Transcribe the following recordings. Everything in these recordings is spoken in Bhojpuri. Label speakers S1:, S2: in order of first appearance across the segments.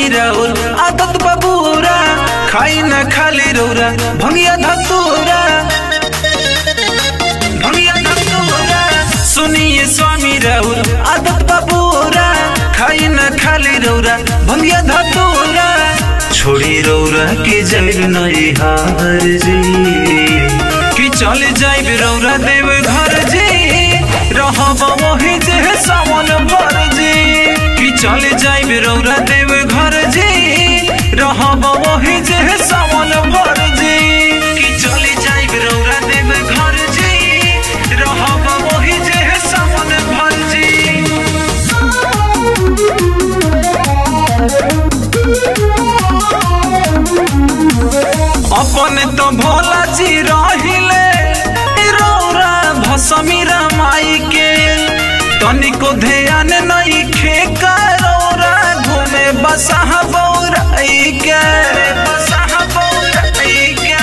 S1: राउर आदत बबूरा खाई न खाली रौरा भंगिया धतूरा भंगिया धतूरा सुनिए स्वामी राउर आदत बबूरा खाई न खाली रौरा भंगिया धतूरा छोड़ी रौरा के जैर नहीं हार जी कि चल जाइब रौरा देव घर जी रहब वही जे सावन भर जी कि चल जाइब रौरा देव घर जी रहब वही जे सावन भर जी कि चल जाइब रौरा देव घर जी रहब वही जे सावन भर जी अपन तो भोला जी रहिले रौरा भसमीरा माई के तनिको ध्यान नहीं खेका रौरा घूमे बसह बौराई के बसह बौराई के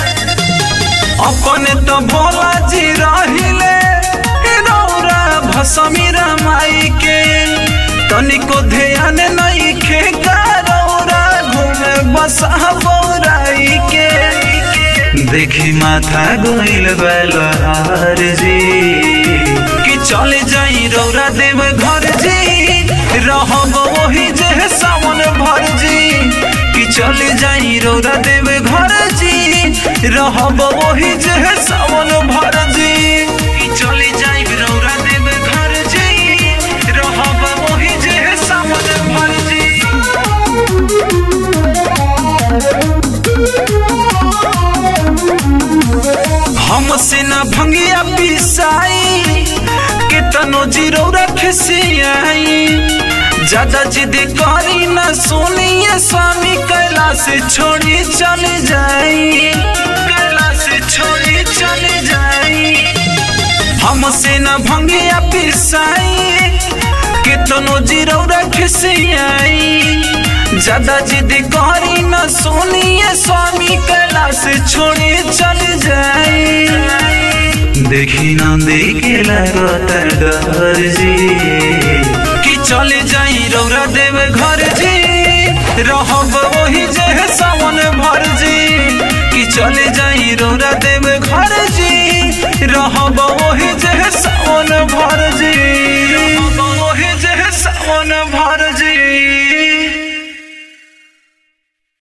S1: अपन तो भोला जी रहिले रौरा भसमीरा माई के तनिको ध्यान नहीं खेका रौरा घूमे बसह बौराई के देखी माथा गोइल बलहार जी कि चले जाई रौरा देव घर जी रहब वही जे सावन भर जी कि चले जाई रौरा देव घर जी रहब वही जे सावन भर जी कि चले जाई रौरा देव घर जी रहब वही जे सावन भर जी हमसे न भंगिया पिसाई कितनो जीरो रखसियाई ज्यादा जिद करी न सुनिए स्वामी कैलाश छोड़ी चले जाई कैलाश छोड़ी चले जाई हमसे न भंगिया पिसाई कितनो जीरो रखसियाई ज्यादा जिद करी न सुनिए स्वामी कैलाश छोड़ी चले जाई देखी न देखे लगता डर जी कि चले जाई रौरा देव घर जी रहब वही जे सावन भर जी कि चले जाई रौरा देव घर जी रहब वही जे सावन